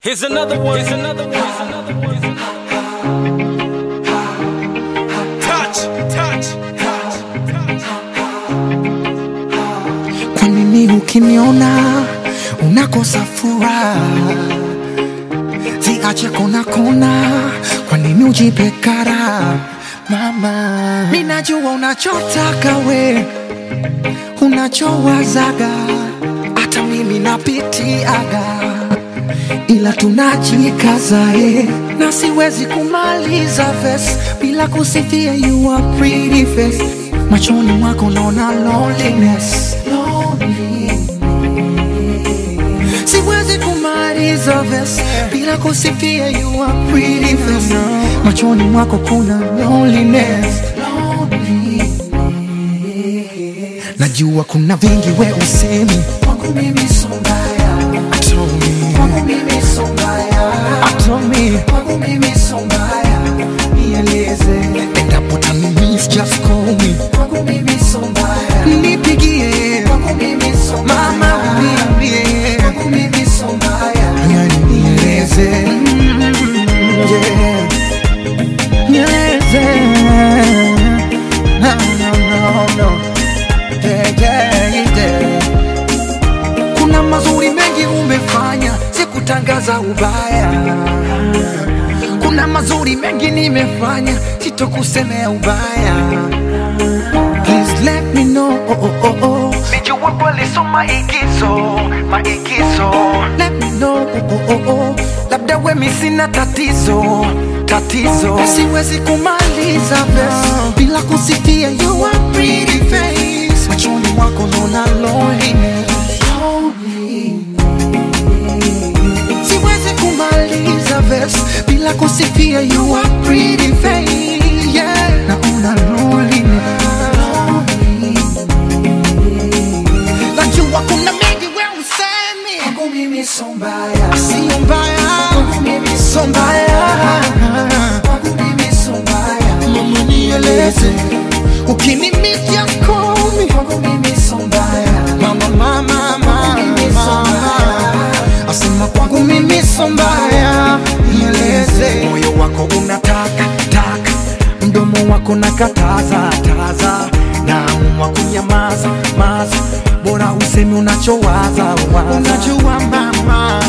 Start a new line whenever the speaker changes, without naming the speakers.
Here's another one. Here's another one. Here's another one. Here's another one. Touch, touch, touch, touch.
Kwa nini ukiniona unakosa furaha? Ziache kona kona, kwa nini ujipe kara? Mama, mimi najua unachotaka we, unachowazaga, hata mimi napitiaga, ila tunajikaza eh, na siwezi kumaliza verse bila kusifia you are pretty face. Machoni mwako naona loneliness, loneliness. Siwezi kumaliza verse bila kusifia you are pretty face. Machoni mwako kuna loneliness, loneliness. Najua kuna vingi we usemi kwangu mimi so mbaya, Told me. kwangu mimi so mbaya, Told me. kwangu mimi so mbaya, nieleze endapo tanimiss just call me kwangu mimi so mbaya, nipigie kwangu mimi so mbaya, mama uniambie kwangu mimi so mbaya, yani nieleze Mm, yeah. nieleze no, no, no, no. Yeah, yeah, yeah. Kuna mazuri mengi umefanya, sikutangaza ubaya. Kuna mazuri mengi nimefanya, sitokusemea ubaya. Please let me know. Oh, oh, oh, oh.
Nijua kweli so maigizo, maigizo
Let me know. Oh, oh, oh, oh.
Labda wemi sina tatizo, tatizo
Siwezi kumaliza verse bila kusifia you are pretty face. Machoni mwako naona loneliness. Siwezi kumaliza verse bila kusifia you are pretty face. Yeah, naona loneliness. Najua kuna mengi we usemi kwangu mimi so mbaya, sio mbaya kwangu mimi so mbaya kwangu mimi so mbaya, mama nieleze ukinimiss just call me kwangu mimi so mbaya, mama mama mama asema kwangu mimi so mbaya, nieleze moyo wako unataka taka, mdomo wako nakataza taza, naamua kunyamaza maza, bora usemi unachowaza waza. Unajua mama